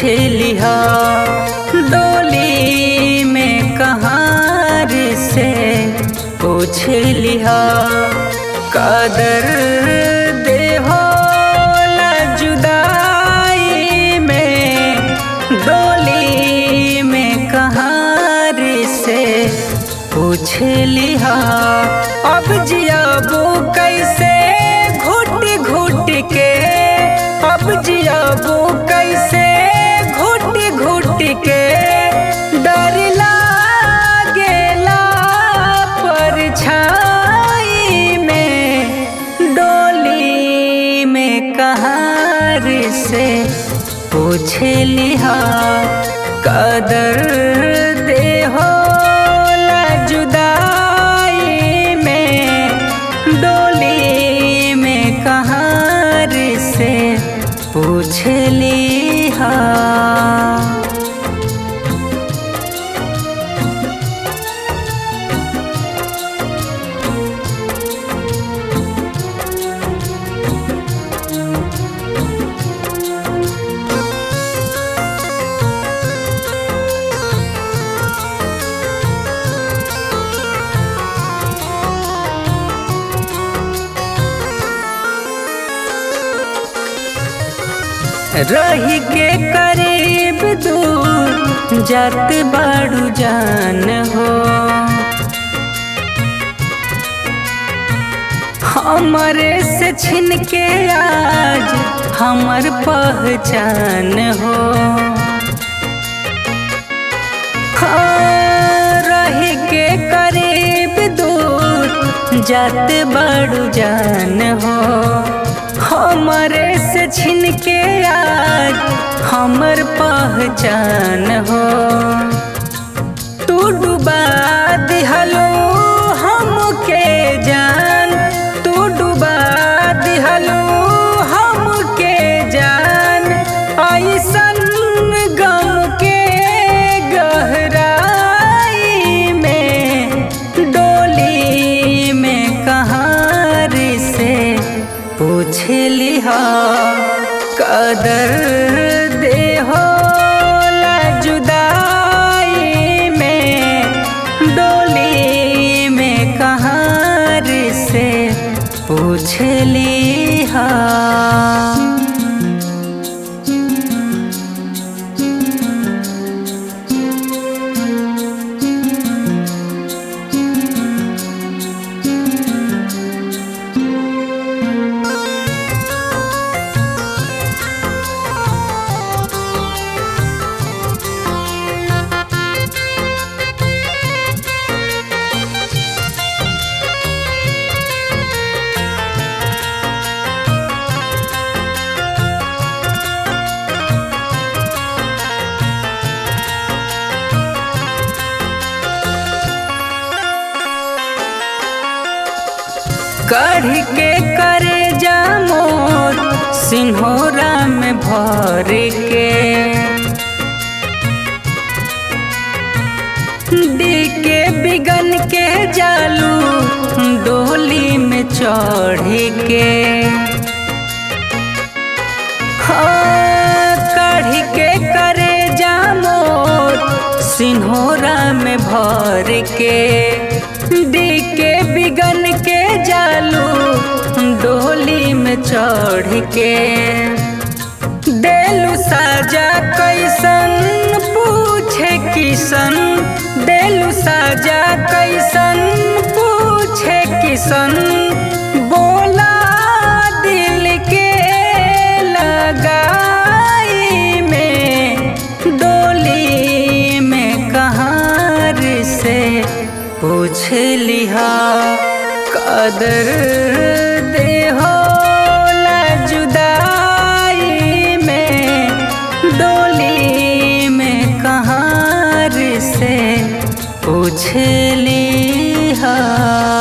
लिहा डोली में कहाँ से पूछ लिहा कदर देहो ला जुदाई में डोली में कहाँ से पूछ लिहा अब जियाबू कैसे घुट घुट के अब जियाबू कैसे घुट घुट के डर लागेला परछाई में डोली में कहार से पूछ लिहा कदर देहो ला जुदाई में डोली में कहार से पूछ लिहा रही के करीब दूर जात बाड़ू जान हो हमरे से छिन के आज हमर पहचान हो हाँ, रही के करीब दूर जात बाड़ू जान हो हमरे से छिन के आज हमर पहचान हो तू डुबा दिहलो हमके जान तू डुबा दिहलो हमके जान ऐसन गम के गहराई में डोली में कहार से पूछ लिहा कदर देहो ला जुदाई में डोली में कहार से पूछ लिहा कढ़ के करे जा मोर सिन्होरा में भर के डी के बिगन के जालू डोली में चढ़ के हाँ, कढ़ के करे जा मोर सिन्होरा में भर के डी के बिगन के जालू डोली में चढ़ के देलू साजा कैसन पूछे किसन देलू साजा कैसन पूछे किसन बोला दिल के लगाई में डोली में कहार से पूछ लिहा कदर देहो ला जुदाई में डोली में कहार से पूछ लिहा